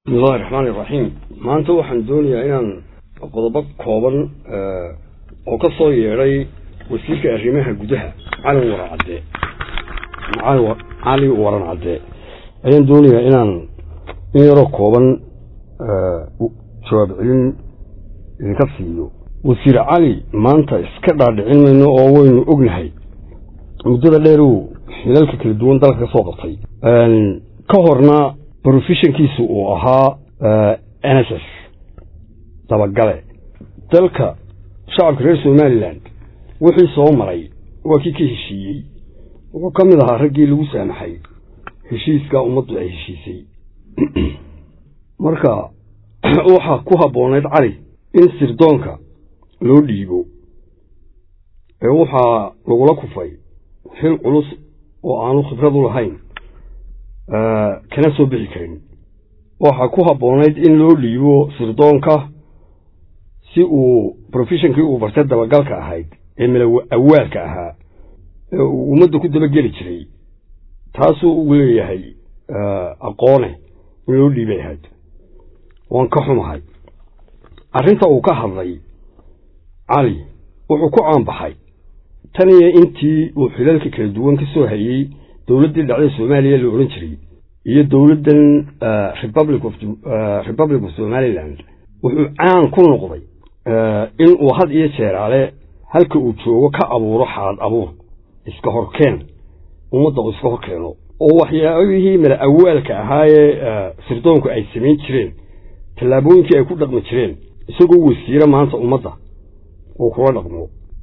bismillahi raxmaani iraxiim maanta waxaan doonayaa inaan qodobo kooban oo ka soo yeedhay wasiirka arrimaha gudaha cali waran cadde cali waran cadde ayaan doonayaa inaan in yaroo kooban jawaab celin idinka siiyo wasiir cali maanta iska dhaadhicin mayno oo waynu ognahay muddada dheeruu xilalka kala duwan dalka ka soo qabtay ka horna brofessionkiisu uu ahaa n s s dabagale dalka shacabka reer somalilan wixii soo maray waa kii ka heshiiyey wuxuu ka mid ahaa raggii lagu saamaxay heshiiska ummaddu ay heshiisay marka waxaa ku habboonayd cali in sirdoonka loo dhiibo ee waxaa lagula kufay xil culus oo aanu khibradu lahayn kana soo bixi karin waxaa ku habboonayd in loo dhiibo sirdoonka si uu brofeshonkii uu bartay dabagalka ahayd ee milow awaalka ahaa ee uu ummadda ku dabageli jiray taasuu ugu leeyahay aqoone in loo dhiibay ahayd waan ka xumahay arrinta uu ka hadlay cali wuxuu ku caanbaxay tan iyo intii uu xilalka kala duwan ka soo hayey dowladdii dhacda soomaaliya la odhan jiray iyo dowladdan republic of republic of somaliland wuxuu caan ku noqday in uu had iyo jeeraale halka uu joogo ka abuuro xaalad abuur iska horkeen ummadda uu iska hor keeno oo waxyaabihii mala awaalka ahaayee sirdoonku ay samayn jireen tallaabooyinkii ay ku dhaqmi jireen isagoo wasiire maanta ummadda uu kula dhaqmo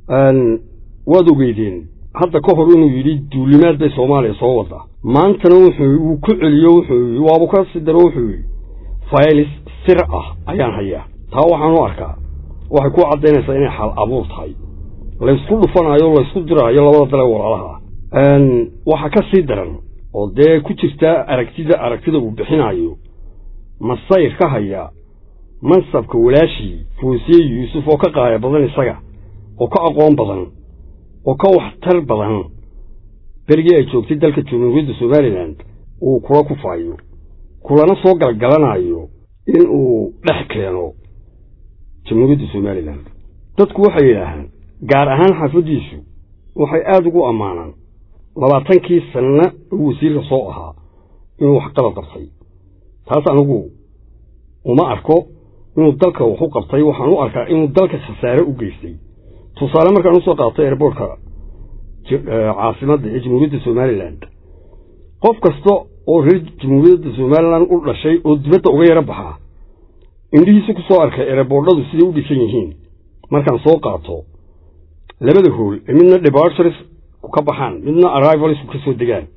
waad ogeydeen hadda ka hor inuu yidhi duulimaad bay soomaaliya soo waddaa maantana wuxuu uu ku celiyo wuxuu waabu ka si daro wuxuu yidhi faylis sir ah ayaan hayaa taa waxaan u arkaa waxay ku caddaynaysaa inay xal abuur tahay laysku dhufanaayo laysku diraayo labada dale walaalaha waxa ka sii daran oo dee ku jirta aragtida aragtida uu bixinaayo masayr ka haya mansabka walaashii foosiye yuusuf oo ka qaaya badan isaga oo ka aqoon badan oo ka waxtar badan berigii ay joogtay dalka jamhuuriyadda somalilan uu kula kufaayo kulana soo galgalanaayo in uu dhex keeno jamhuuriyadda somalilan dadku waxay yidhaahaan gaar ahaan xaafaddiisu waxay aada ugu ammaanaan labaatankii sanna uu wasiirka soo ahaa inuu wax qalad qabtay taas anigu uma arko inuu dalka wax u qabtay waxaan u arkaa inuu dalka khasaare u geystay tusaale markaan usoo qaatay airboortka caasimadda ee jamhuuriyadda somalilan qof kasta oo reer jamhuuriyadda somalilan u dhashay oo dibadda uga yaro baxaa indhihiisa ku soo arkay erebordhadu siday u dhisan yihiin markaan soo qaato labada hool ee midna debartures ku ka baxaan midna arrivalisku ka soo degaan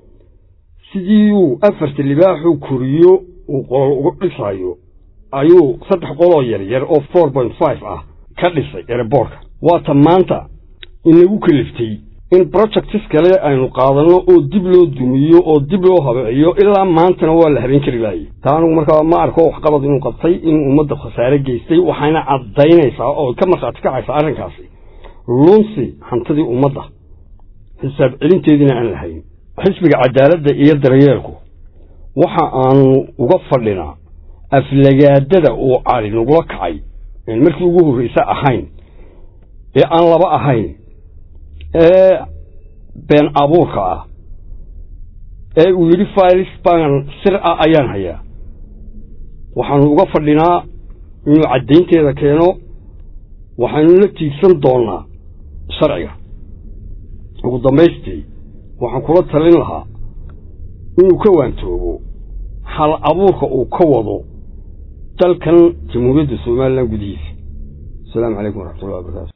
sidii uu afarta libaaxuu koriyo uu qolol uga dhisaayo ayuu saddex qoloo yaryar oo four point five ah ka dhisay erebortka waata maanta inagu kaliftay in projectis kale aynu qaadanno oo dib loo dumiyo oo dib loo habeeciyo ilaa maantana waa la habeen kari laayey taa anugu markaa ma arko waxqabad inuu qabtay inuu ummadda khasaare geystay waxayna caddaynaysaa oo ka markhaati kacaysaa arrinkaasi lunsi hantidii ummadda xisaab celinteediina aan lahayn xisbiga cadaaladda iyo daryeelku waxa aanu uga fadhinaa aflagaadada uu cali nagula kacay markii ugu horraysa ahayn ee aan laba ahayn ee been abuurka ah ee uu yidhi failis baan sir ah ayaan hayaa waxaanu uga fadhinaa inuu caddaynteeda keeno waxaynu la tiigsan doonnaa sharciga ugu dambaystii waxaan kula talin lahaa inuu ka waantoobo hal abuurka uu ka wado dalkan jamhuuriyadda somalilan gudihiisa asalaamu calaykum waraxmatullahi wabarakatu